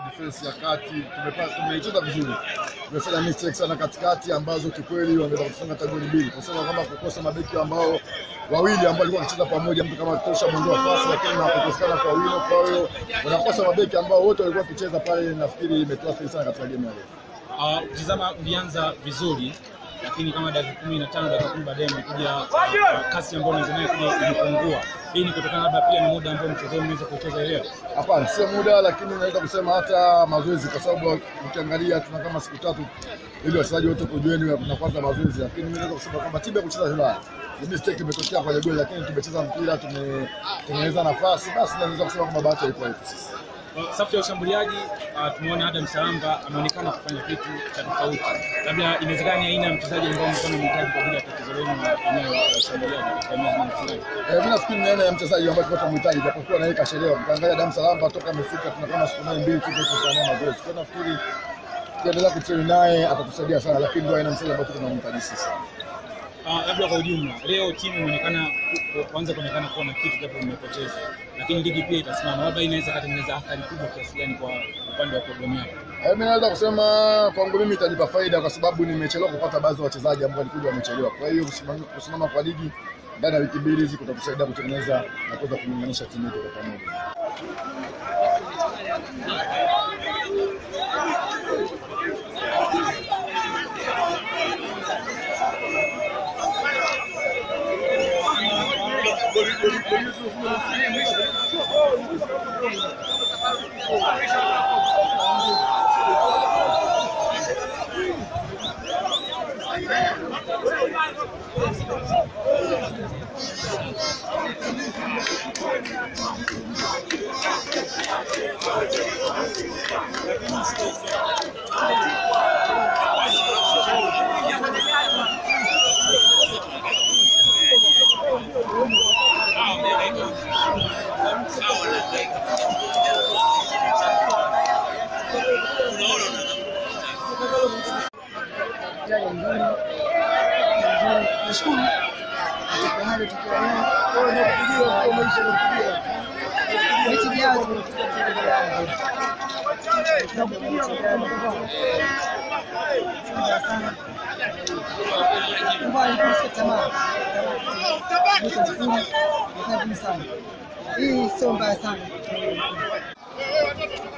defense ya kati, tumepata tumecheza vizuri, tumefanya mistake sana katikati ambazo kikweli wangeweza kufunga hata goli mbili, kusema kwamba kukosa mabeki ambao wawili ambao walikuwa wanacheza pamoja, mtu kama tosha mwendo wa pasi, lakini hakukosekana kwa wino. Kwa hiyo unakosa mabeki ambao wote walikuwa wakicheza pale, nafikiri imetuathiri sana katika game ya leo. Uh, ukitizama ulianza vizuri lakini kama dakika kumi na tano dakika kumi baadaye imekuja uh, kasi ambayo unaanza nayo kuja imepungua. Hii ni kutokana labda pia ni muda ambao mchezo umeweza kucheza leo. Hapana, sio muda, lakini naweza kusema hata mazoezi, kwa sababu ukiangalia tuna kama siku tatu ili wachezaji wote kujueni na kwanza mazoezi, lakini mimi naweza kusema kwamba timu ya kucheza vibaya ni mistake imetokea kwenye goli, lakini tumecheza mpira, tumetengeneza nafasi, basi naweza kusema kwamba bahati haikuwa yetu sisi. Uh, safu ya ushambuliaji uh, tumeona Adam Salamba ameonekana kufanya kitu cha tofauti. Labda inawezekana ni aina ya mchezaji ambao mlikuwa mnahitaji kwa ajili ya tatizo lenu la eneo la ushambuliaji katika eneo la fulani. Eh, mimi nafikiri ni aina ya mchezaji ambaye tulikuwa tunamhitaji, japokuwa na yeye kachelewa. Mkiangalia Adam Salamba toka amefika, tuna kama siku nane mbili tu tunafanya mazoezi. Kwa nafikiri tukiendelea kutrain naye atatusaidia sana, lakini ndio aina ya mchezaji ambaye tunamhitaji sisi. Uh, labda kwa ujumla leo timu imeonekana ku- kuanza kuonekana kuwa na kitu japo imepoteza, lakini ligi pia itasimama. Labda hii inaweza katengeneza athari kubwa kiasi gani kwa upande wa programu yako? Eh, Mimi naweza kusema kwangu mimi itanipa faida kwa sababu nimechelewa kupata baadhi ya wachezaji ambao walikuja wamechelewa. Kwa hiyo kusimama, kusimama kwa ligi ndani ya wiki mbili hizi kutatusaidia kutengeneza na kuweza kuunganisha timu yetu kwa pamoja. mchezaji mzuri mzuri, nashukuru katika hali tukiwa nayo mechi ijayo tunachukua mchezaji wao. Tunakupigia mechi ijayo. Shukran sana. Mbona nikusikia tamaa? Niko vizuri, nafanya vizuri sana. Hii sio mbaya sana.